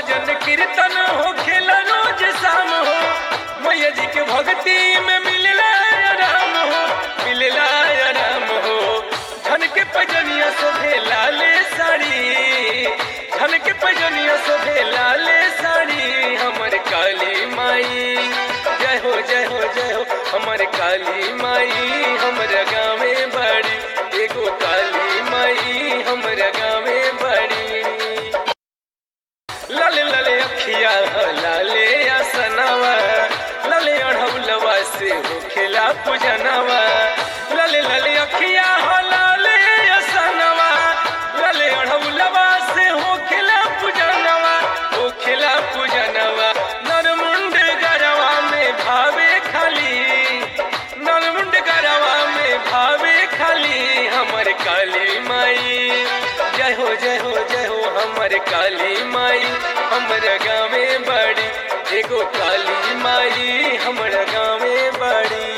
भजन कीर्तन हो खेला रोज शाम हो मैया जी के भक्ति में मिलला आराम हो मिलला आराम हो धन के पजनिया शोभे लाले साड़ी धन के पजनिया शोभे लाले साड़ी हमर काली माई जय हो जय हो जय हो हमर काली माई हमर गाँवे बड़ी एगो काली माई हमर गाँवे बड़ी लाले लाले अखिया लाले आसनावा लाले अढ़ौलवा से हो खेला पूजनवा लाले लाले अखिया लाले आसनवा लाले अढ़ौलवा से हो खेला पूजनवा हो खेला पूजनवा नरमुंड गरवा में भावे खाली नरमुंड गरवा में भावे खाली हमर काली माई जय हो जय हो जय हो हमर काली माई हमर गाँवे बड़ी एगो काली माई हमर गाँवे बड़ी